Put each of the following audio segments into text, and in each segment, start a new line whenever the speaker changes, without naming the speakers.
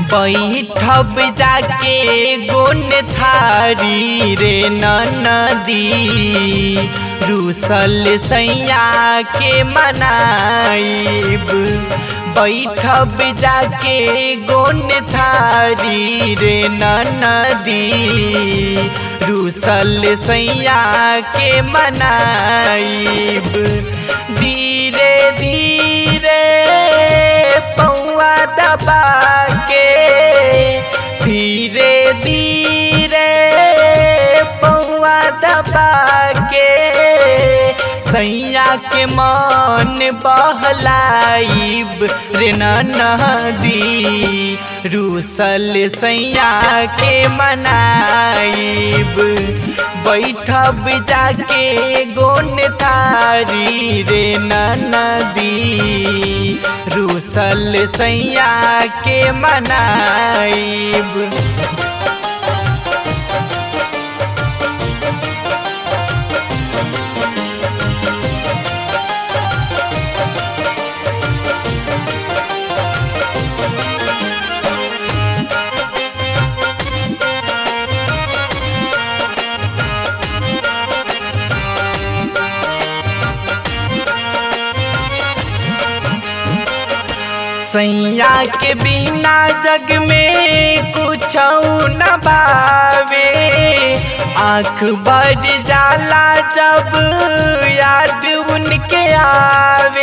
बैठब जाके गोन थारी रे नदी रूसल सैया के मनाइब बैठब जाके गोन थारी रे नदी रूसल सैया के मनाइब धीरे धीरे पौआ दबा के धीरे धीरे पौआ दबा के सैया के मन बहलाइब रे नदी रूसल सैया के मनाइब बैठब जाके गोन थारी रे नदी रूसल सैया के मनाइब सैया के बिना जग में कुछ न बावे आँख बढ़ जाला जब याद उनके आवे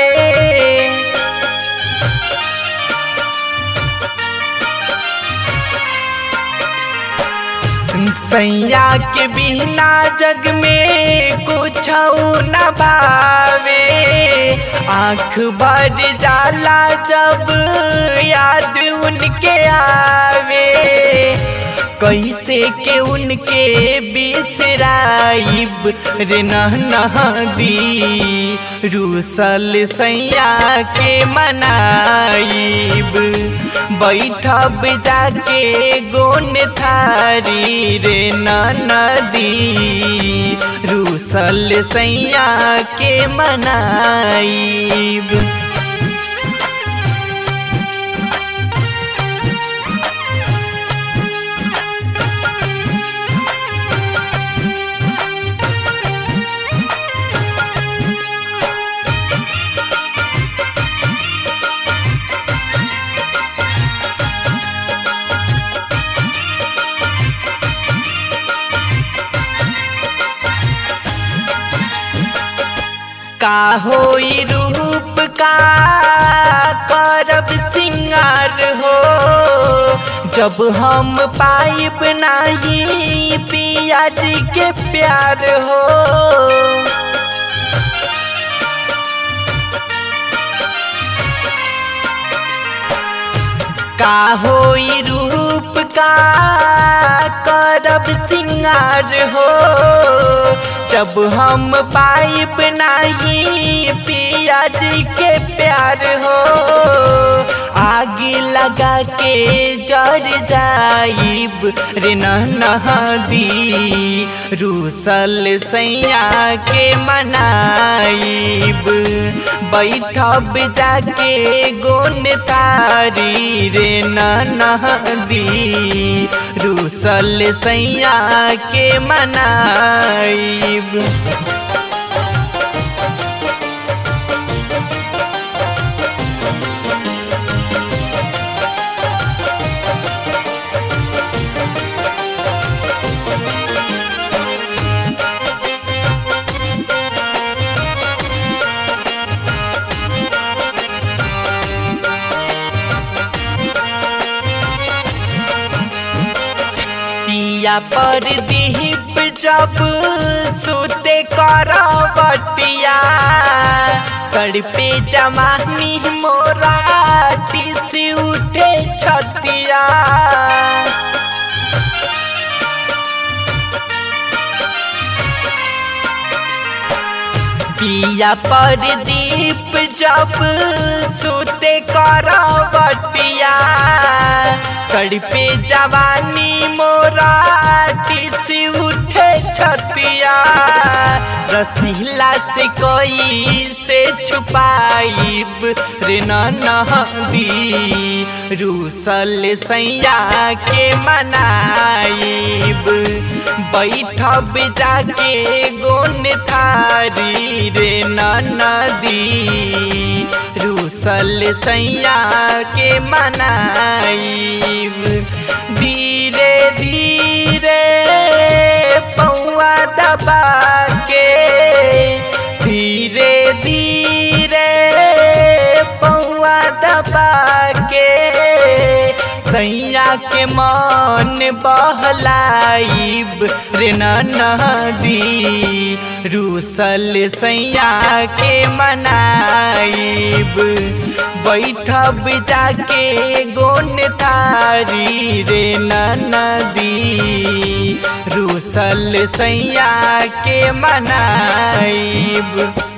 सैया के बिना जग में कुछ न बावे आँख बढ़ जाला जब याद उनके आवे कैसे के उनके बिसराइब रे नदी रूसल सैया के मनाइब बैठब जाके गोन थारी रे नदी रूसल सैया के मनाइब का होई रूप का करब सिंगार हो जब हम पाइब नहीं पिया जी के प्यार हो का होई रूप का करब सिंगार हो जब हम पाइब नहीं पिया जी के प्यार हो आगे लगा के जर जाइब रे नदी रूसल सैया के मनाइब बैठब जाके गोन तारी रे नदी रूसल सैया के मनाइब पिया पर दीप जब सुते करवटिया तड़पे जमानी मोरा से उठे छतिया पिया पर दीप जब सुते करवटिया तड़पे जवानी मोरा टिसी उठे छतिया रसीला से कोई से छुपाइब रे नदी रूसल सैया के मनाइब बैठब जाके गोन थारी रे नदी रूसल सैया के मनाइब धीरे धीरे पौआ दबा के धीरे धीरे पौआ दबा के सैया के मन बहलाइब रे नदी रूसल सैया के मनाइब बैठब जाके गोन तारी रे नदी रूसल सैया के मनाइब